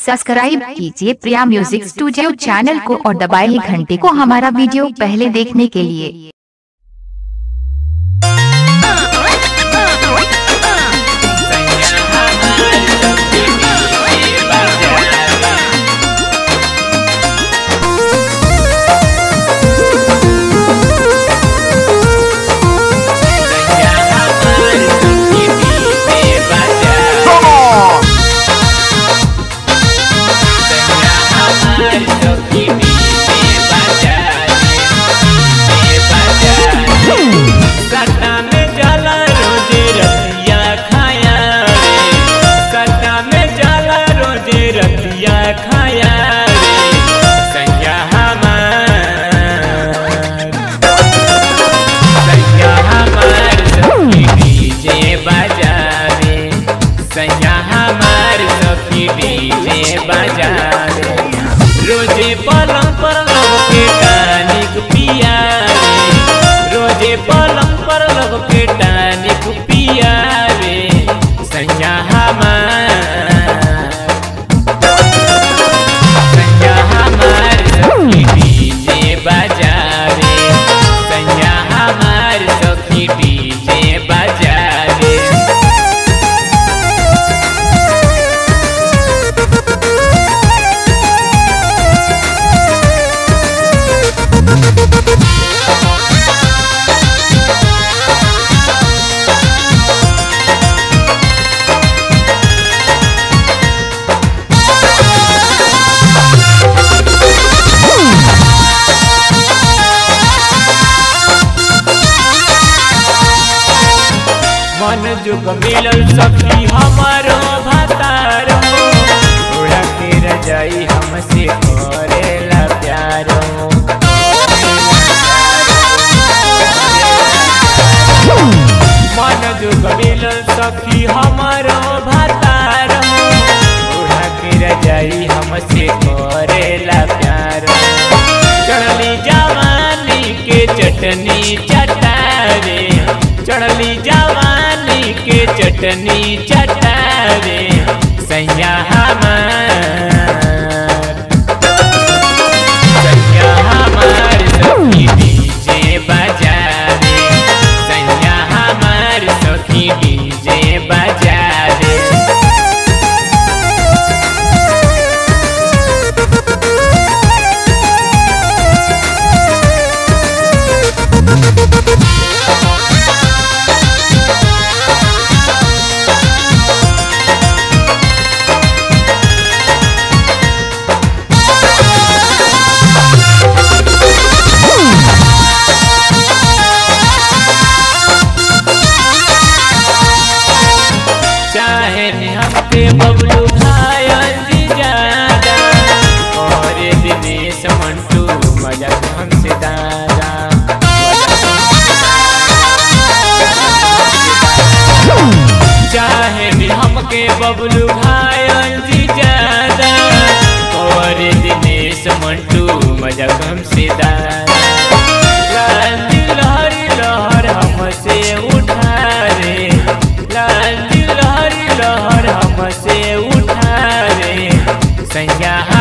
Subscribe कीजिए Priya music studio channel को और दबाइए घंटे को हमारा वीडियो पहले देखने के लिए Come on! सट्टा में जाला रोजे रतिया खाया रे सट्टा में जाला रोजे रतिया खाया रे सैया हमार सैया हमार सखी डीजे बजावे सैया हमार सखी डीजे बजावे रोजे पलंग पर लग के टानिक पिया रे रोजे पलंग पर लग के टानिक पिया रे सैया हमार सैया हमार सखी डीजे बजावे सैया हमार सखी डीजे बजावे मन जुग मिलल सखी हमारो भतारो उड़ा के रजाई हमसे करेला प्यारो मन जुग मिलल सखी हमारो भतारो उड़ा के रजाई हमसे करेला प्यारो चढ़ली जवानी के चटनी चटारे चढ़ली जवानी के चटनी चटारे सैया हमार सैया हमार सखी डीजे बजारे सैया हमार सखी डीजे बजारे चाहे हमके बबलू घायल जी ज्यादा और दिनेश मंटू मजा हमसे दादा चाहे भी हमके बबलू घायल जी ज्यादा और दिनेश मंटू मजा हमसे दादा लाली लहरी लहर हमसे उठा रे लाली लहरी लहर हमसे उठा रे सैया